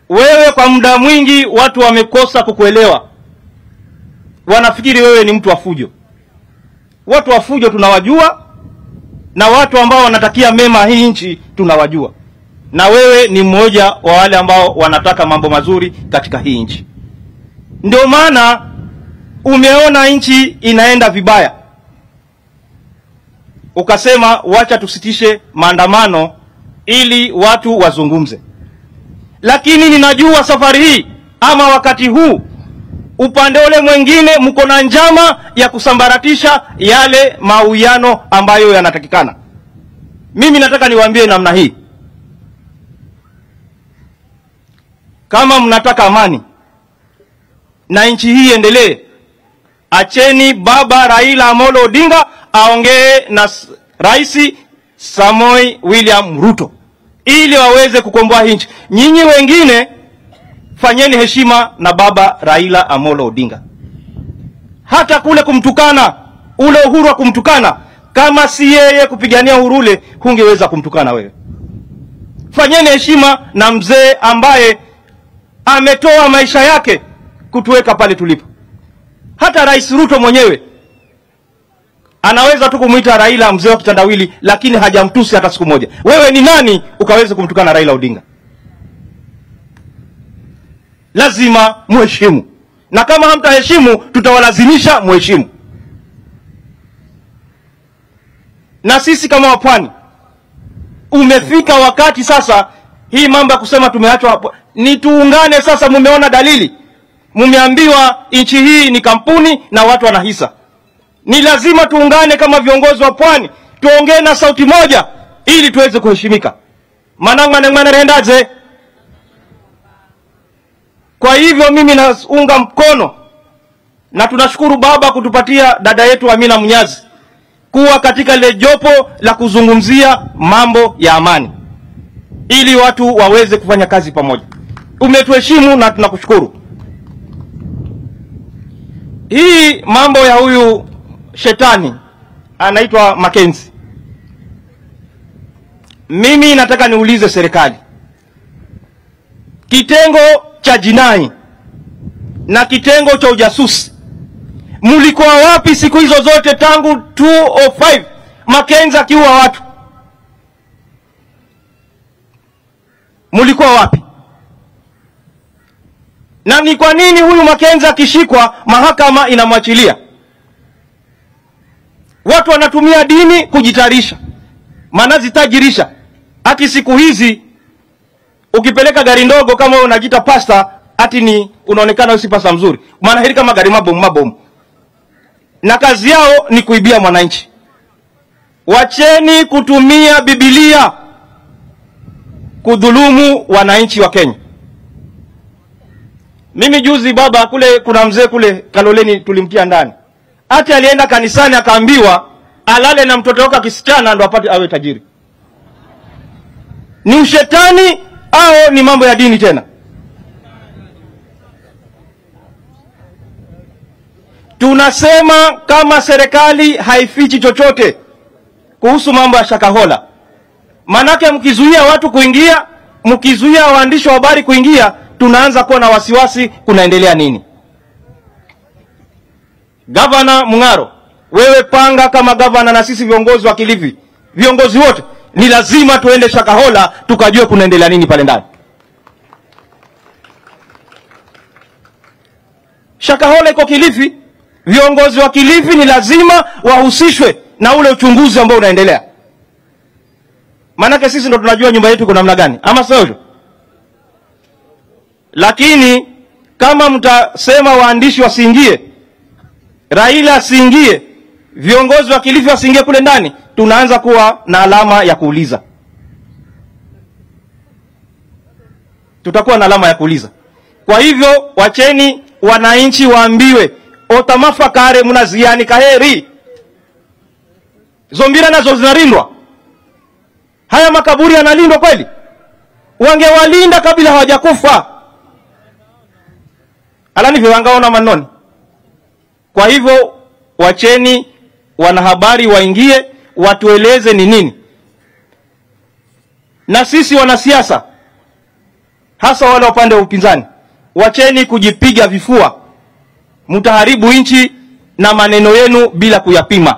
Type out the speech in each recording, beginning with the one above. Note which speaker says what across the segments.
Speaker 1: wewe kwa muda mwingi watu wamekosa kukuelewa, wanafikiri wewe ni mtu wa fujo. Watu wa fujo tunawajua, na watu ambao wanatakia mema hii nchi tunawajua, na wewe ni mmoja wa wale ambao wanataka mambo mazuri katika hii nchi. Ndio maana umeona nchi inaenda vibaya, ukasema wacha tusitishe maandamano ili watu wazungumze. Lakini ninajua safari hii ama wakati huu upande ule mwingine mko na njama ya kusambaratisha yale mauiano ambayo yanatakikana. Mimi nataka niwaambie namna hii, kama mnataka amani na nchi hii iendelee, acheni baba Raila Amolo Odinga aongee na s- Rais Samoi William Ruto ili waweze kukomboa hii nchi. Nyinyi wengine fanyeni heshima na baba Raila Amolo Odinga. Hata kule kumtukana, ule uhuru wa kumtukana, kama si yeye kupigania uhuru ule, hungeweza kumtukana wewe. Fanyeni heshima na mzee ambaye ametoa maisha yake kutuweka pale tulipo. Hata Rais Ruto mwenyewe anaweza tu kumwita Raila mzee wa kitandawili, lakini hajamtusi hata siku moja. Wewe ni nani ukaweze kumtukana Raila Odinga? Lazima muheshimu, na kama hamtaheshimu, tutawalazimisha muheshimu. Na sisi kama wapwani, umefika wakati sasa, hii mambo ya kusema tumeachwa hapo, ni tuungane sasa. Mumeona dalili, mumeambiwa nchi hii ni kampuni na watu wana hisa ni lazima tuungane kama viongozi wa pwani, tuongee na sauti moja ili tuweze kuheshimika. manang'maneng'manerendaze kwa hivyo mimi naunga mkono na tunashukuru baba kutupatia dada yetu Amina Mnyazi kuwa katika lile jopo la kuzungumzia mambo ya amani ili watu waweze kufanya kazi pamoja. Umetuheshimu na tunakushukuru. Hii mambo ya huyu shetani anaitwa Makenzi, mimi nataka niulize serikali, kitengo cha jinai na kitengo cha ujasusi, mlikuwa wapi siku hizo zote tangu 205 Makenzi akiua watu? Mlikuwa wapi? Na ni kwa nini huyu Makenzi akishikwa mahakama inamwachilia? Watu wanatumia dini kujitarisha, manazitajirisha. Ati siku hizi ukipeleka gari ndogo kama wewe unajiita pasta, ati ni unaonekana wewe si pasta mzuri, maana hili kama gari mabomu mabomu, na kazi yao ni kuibia mwananchi. Wacheni kutumia Biblia kudhulumu wananchi wa Kenya. Mimi juzi baba, kule kuna mzee kule Kaloleni tulimtia ndani ati alienda kanisani akaambiwa alale na mtoto wake kisichana ndo apate awe tajiri. Ni ushetani au ni mambo ya dini tena? Tunasema kama serikali haifichi chochote kuhusu mambo ya Shakahola, manake mkizuia watu kuingia, mkizuia waandishi wa habari kuingia, tunaanza kuwa na wasiwasi, kunaendelea nini? Gavana Mung'aro, wewe panga kama gavana, na sisi viongozi wa Kilifi, viongozi wote ni lazima tuende Shakahola tukajue kunaendelea nini pale ndani. Shakahola iko Kilifi, viongozi wa Kilifi ni lazima wahusishwe na ule uchunguzi ambao unaendelea, maanake sisi ndo tunajua nyumba yetu iko namna gani, ama sio hivyo? Lakini kama mtasema waandishi wasiingie Raila asiingie, viongozi wa Kilifi wasiingie kule ndani, tunaanza kuwa na alama ya kuuliza. Tutakuwa na alama ya kuuliza. Kwa hivyo, wacheni wananchi waambiwe otamafakare mnaziani kaheri zombira nazo zinalindwa. Haya makaburi yanalindwa kweli? Wangewalinda kabla hawajakufa, alani wangaona manoni kwa hivyo wacheni wanahabari waingie, watueleze ni nini. Na sisi wanasiasa hasa wale wa upande wa upinzani, wacheni kujipiga vifua, mtaharibu nchi na maneno yenu bila kuyapima.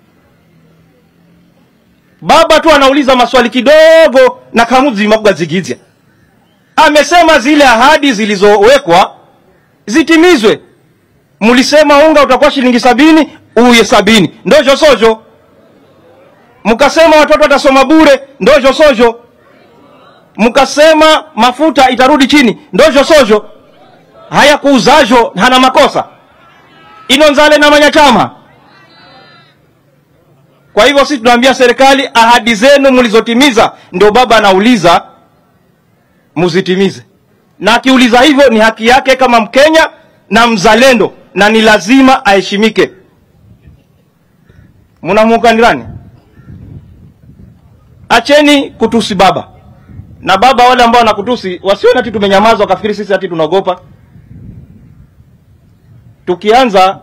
Speaker 1: Baba tu anauliza maswali kidogo na kamuzi mabwazigizya amesema zile ahadi zilizowekwa zitimizwe. Mlisema unga utakuwa shilingi sabini, uye sabini, ndojo sojo. Mkasema watoto watasoma bure, ndojo sojo. Mkasema mafuta itarudi chini, ndojo sojo. Haya kuuzajo hana makosa inonzale na manyachama. Kwa hivyo sisi tunaambia serikali, ahadi zenu mlizotimiza, ndio baba anauliza muzitimize, na akiuliza hivyo ni haki yake kama Mkenya na mzalendo, na ni lazima aheshimike. Mnamuuka ndirani, acheni kutusi baba na baba. Wale ambao wanakutusi wasione ati tumenyamaza wakafikiri sisi ati tunaogopa. Tukianza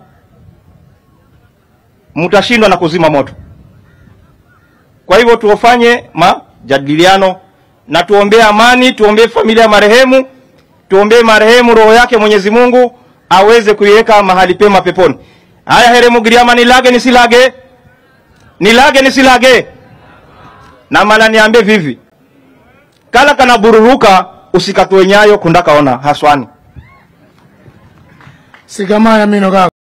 Speaker 1: mtashindwa na kuzima moto. Kwa hivyo tuofanye majadiliano na tuombee amani, tuombee familia ya marehemu, tuombee marehemu roho yake Mwenyezi Mungu aweze kuiweka mahali pema peponi. Haya, heremu giriama, nilage nisilage, nilage nisilage, na mala niambe vivi kala kana bururuka usikatwe nyayo kundakaona haswani
Speaker 2: sigamaya mino gako